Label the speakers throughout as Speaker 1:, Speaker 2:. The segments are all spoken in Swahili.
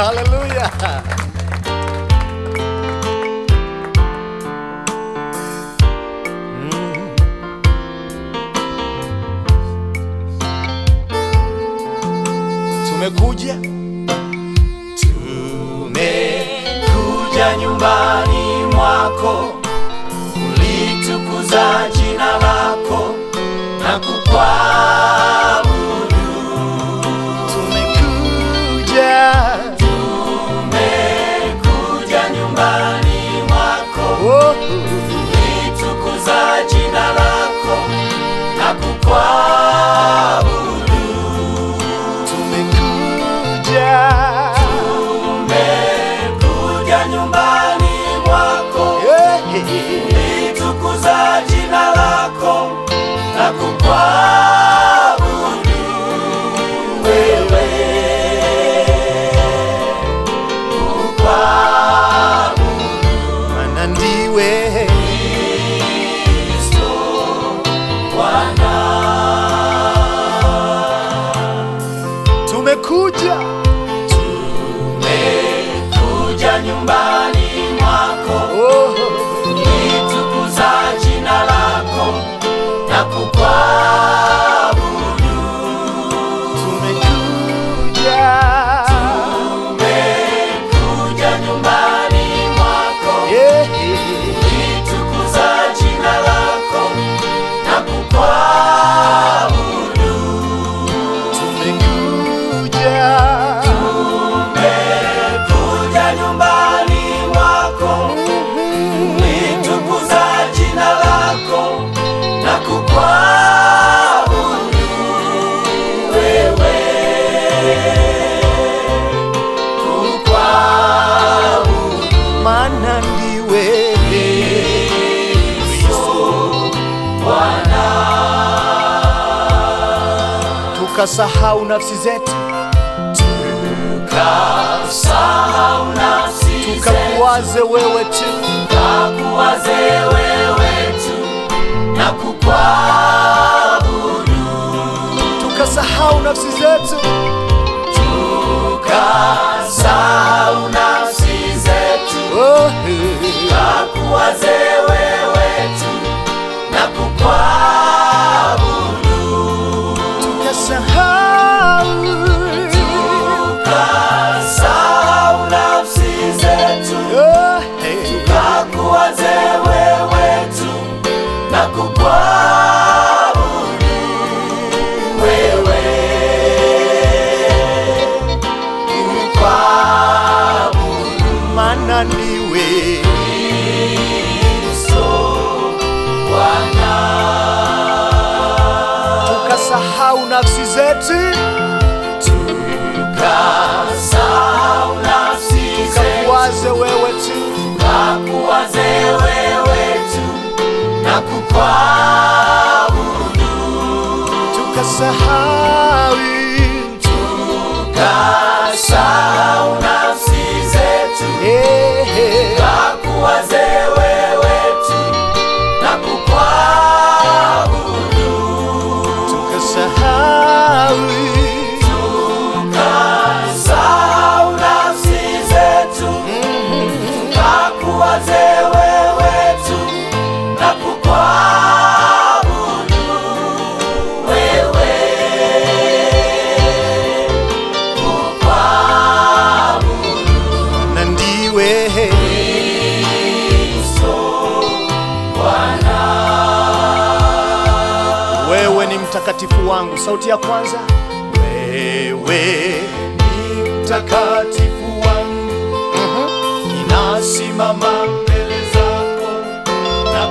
Speaker 1: Haleluya. Tumekuja
Speaker 2: Tumekuja nyumbani mwako, ulitukuza jina lako na kukuabudu.
Speaker 1: tumekuja
Speaker 2: Tumekuja nyumbani mwako,
Speaker 1: oh,
Speaker 2: ulitukuza jina lako na kukuabudu.
Speaker 1: tumekuja
Speaker 2: Tumekuja nyumbani mwako,
Speaker 1: yeah.
Speaker 2: ulitukuza jina lako na kukuabudu wewe, kukuabudu
Speaker 1: Mana ndiwe
Speaker 2: Kristo Bwana.
Speaker 1: tumekuja
Speaker 2: Tumekuja nyumbani mwako,
Speaker 1: oh,
Speaker 2: ulitukuza jina lako na kukuabudu
Speaker 1: tumekuja
Speaker 2: Tumekuja nyumbani mwako,
Speaker 1: yeah.
Speaker 2: ulitukuza jina lako na kukuabudu.
Speaker 1: tumekuja
Speaker 2: Tumekuja nyumbani mwako, ulitukuza jina lako na kukuabudu wewe, kukuabudu
Speaker 1: Mana ndiwe
Speaker 2: Bwana.
Speaker 1: tukasahau nafsi zetu
Speaker 2: Tukasahau nafsi zetu,
Speaker 1: tukakuwaze wewe tu
Speaker 2: tukakuwaze wewe tu na kukuabudu.
Speaker 1: tukasahau nafsi zetu
Speaker 2: Tukasahau nafsi zetu,
Speaker 1: oh,
Speaker 2: tukakuwaze wewe tu na kukuabudu.
Speaker 1: tukasahau
Speaker 2: Tukasahau nafsi zetu,
Speaker 1: oh,
Speaker 2: tukakuwaze wewe tu na kukuabudu wewe, kukuabudu
Speaker 1: Mana ndiwe
Speaker 2: Kristo Bwana.
Speaker 1: tukasahau nafsi zetu
Speaker 2: Tukasahau nafsi zetu,
Speaker 1: tukakuwaze wewe tu
Speaker 2: tukakuwaze wewe tu na kukuabudu.
Speaker 1: tukasahau
Speaker 2: Tukasahau nafsi zetu,
Speaker 1: eh,
Speaker 2: tukakuwaze wewe tu na kukuabudu.
Speaker 1: tukasahau
Speaker 2: Tukasahau nafsi zetu, tukakuwaze wewe tu na kukuabudu wewe, kukuabudu
Speaker 1: na ndiwe
Speaker 2: Kristo Bwana.
Speaker 1: wewe ni mtakatifu wangu sauti ya kwanza wewe ni mtakatifu wangu
Speaker 2: Ninasimama mbele zako na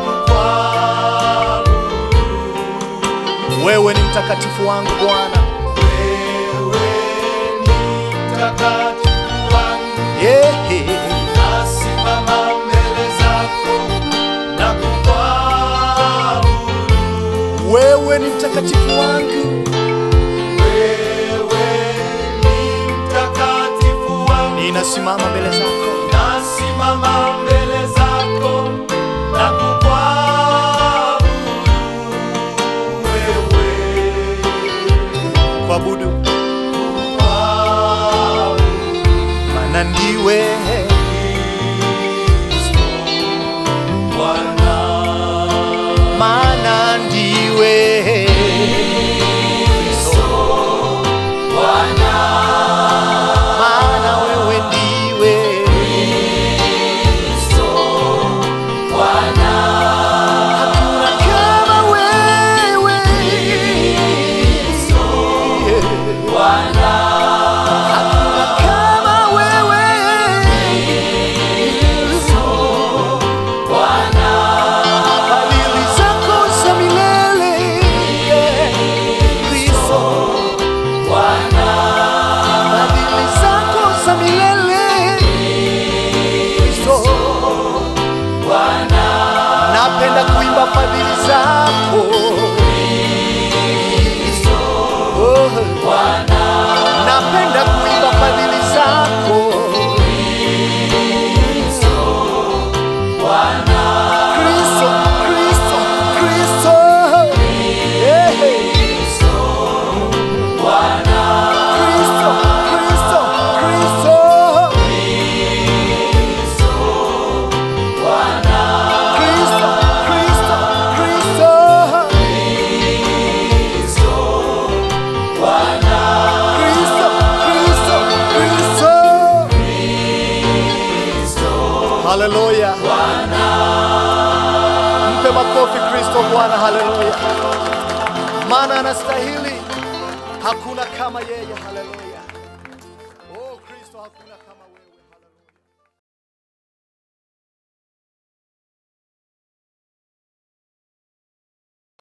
Speaker 2: kukuabudu
Speaker 1: wewe ni mtakatifu wangu bwana
Speaker 2: wewe, ni mtakatifu wangu.
Speaker 1: yeah.
Speaker 2: Ninasimama mbele zako na kukuabudu
Speaker 1: wewe ni mtakatifu wangu
Speaker 2: wewe, ni mtakatifu wangu.
Speaker 1: ninasimama mbele zako
Speaker 2: Nasimama mbele zako na kukuabudu wewe,
Speaker 1: kuabudu
Speaker 2: kukuabudu
Speaker 1: maana ndiwe
Speaker 2: Bwana
Speaker 1: maana ndiwe maana wewe ndiwe hakuna kama wewe hakuna kama wewe fadhili zako za milele Kristo fadhili zako za milele Kristo napenda kuimba fadhili zako Oh. napenda kuimba fadhili zako Kristo, Kristo, Kristo. Eh. Kristo, Kristo, Kristo. Kristo, Kristo, Kristo. Kristo, Kristo, Kristo. Haleluya. Mpe makofi Kristo Bwana, haleluya. Maana anastahili, hakuna kama yeye, haleluya. Oh Kristo, hakuna kama